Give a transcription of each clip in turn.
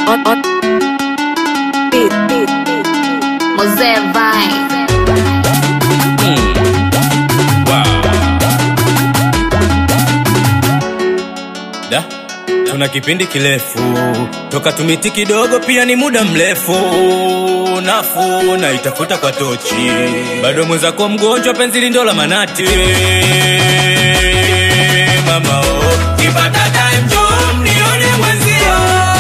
on, on. Beat, beat, beat. Mosé vai. Da, tuna kipindi kirefu toka tumiti kidogo, pia ni muda mrefu. Nafuu na itafuta kwa tochi, bado mwenzako mgonjwa, penzi lindo la manati. Mama oh, kipata time njoo mnione mwenzio.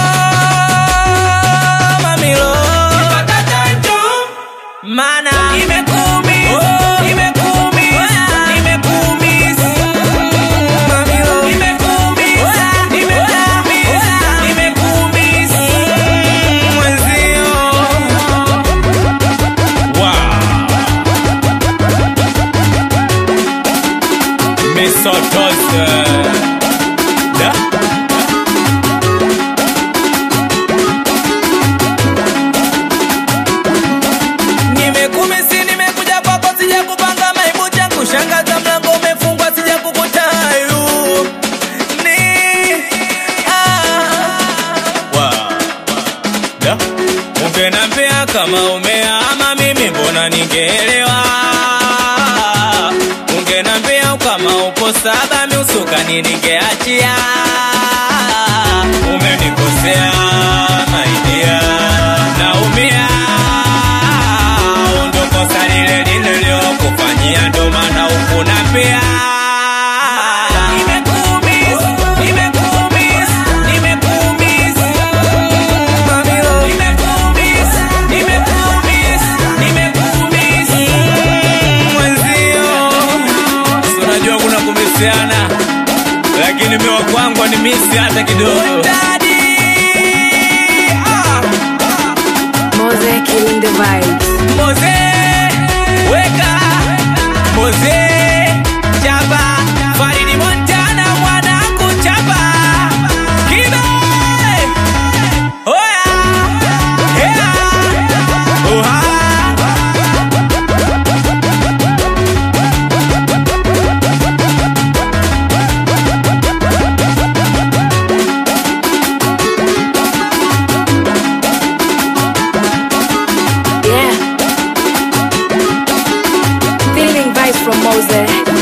Mamilo, kipata time njoo mana imekuumiza, imekuumiza, imekuumiza. Mamilo, imekuumiza, imekuumiza, imekuumiza. Mwenzio. Wow. Misotose. Da. Nimekumisi, nimekuja kwako, sija kupanga maibu changu, shangaza mlango umefungwa, sija kukutayu ni ah. Da. Ungenambia kama umeama mimi mbona ningeelewa Ungenambia kama upo saba miusukani ningeachia Umenikosea maidia naumia Ndo kosa lile nililokufanyia ndo maana ukunambia Nimekuumiza, nimekuumiza, nimekuumiza Mamilo. Nimekuumiza, nimekuumiza, nimekuumiza. Mwenzio, si unajua kuna kumisiana lakini mewa kwangu ni misi hata kidogo Mose killing the vibes. Moze, weka Moze, chapa Faridi Montana mwanangu chapa Kibe Oya Hea Oha Yeah. Feeling vibes from Mose.